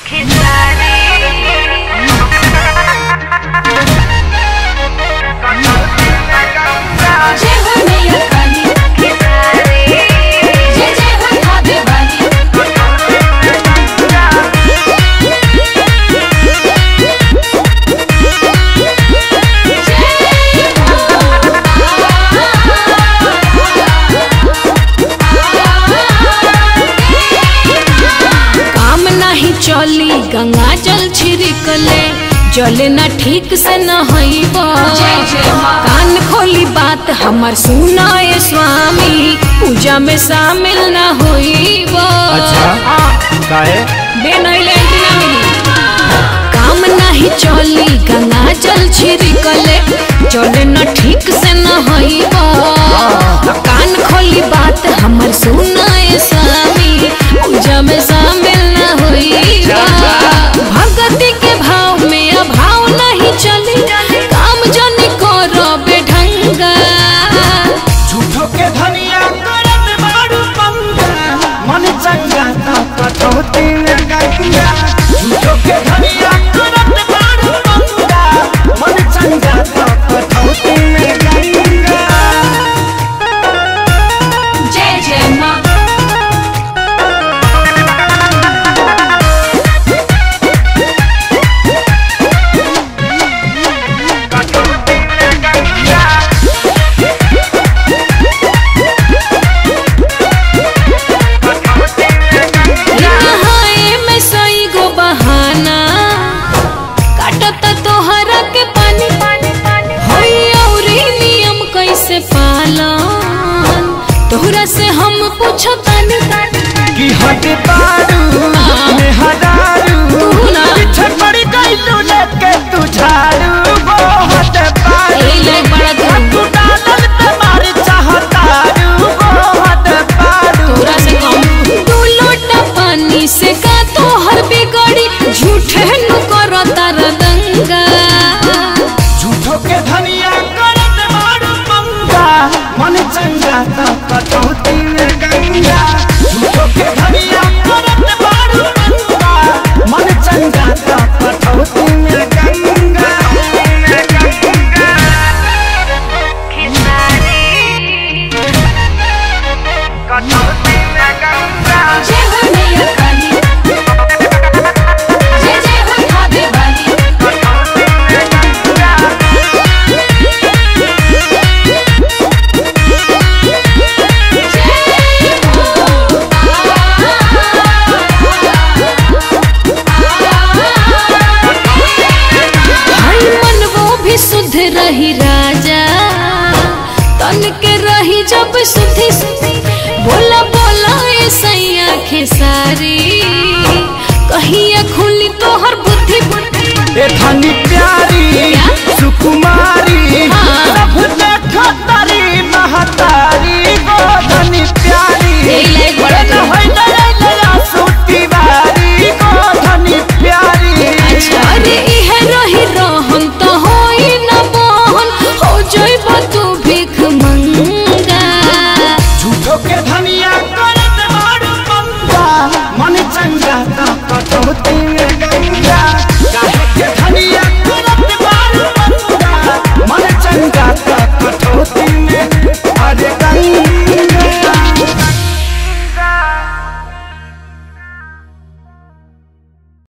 जय हो मैया काली जय जय हो खावे वाली काम नहीं चली गंगा जल छिड़कले जले ना ठीक से न हईब जय जय माँ। कान खोली बात हमार सुनाए स्वामी पूजा में शामिल न होईब अच्छा काहे बेनैले ना मिली काम नहीं चली गंगा जल छिड़कले जले न ठीक से न हईब कान खोली बात हमार सुनाए स्वामी पूजा में शामिल न होईब भगति के भाव में अभाव नहीं चली काम जन करो बेढंगा झूठो के धनिया करत बाड़ू पंगा मन चंगा तो कटौती में गंगा झूठो के धनिया करत बाड़ू पंगा मन चंगा तो कटौती में गंगा जय जय माँ नहाए में सई गो बहाना काटत तोहरा के पानी होई औरी नियम कैसे पालन तोहरा से हम पूछतानी कि हट बाड़ू में हरारू तू ना। पीछे पड़ गई तू लेके तू झाड़ू वो हट बाड़ू ए ले बड़ा तू। तू डालल पे मार चाहतारू वो हट बाड़ू तोरा से कम दू लोटा पानी से का तोहर बिगड़ी झूठे नु करो तार दंगा झूठो के धनिया करत मारू पंगा मन चंगा तो कटौती में गंगा झूठो के धनिया करत मारू पंगा मन चंगा तो कटौती में गंगा जय हो मैया काली जय जय हो खावे वाली हई मन वो भी शुद्ध रही राजा तन के रही जब सुधी बोला बोला ए सैया खेसारी कहिया खुली तोहर बुद्धि बुद्धि ए धनी प्यारी क्या? सुकुमारी हाँ। सब देखो तारी महतारी गो धनी प्यारी ए ले बड़ा ए न होई नया नया सूती बारी गो धनी प्यारी अरे इहे रही रहन तो होई न मोहन हो जइब तू भीख मंगा झूठो के धनिया करत मारू पंगा मन चंगा तो कटौती में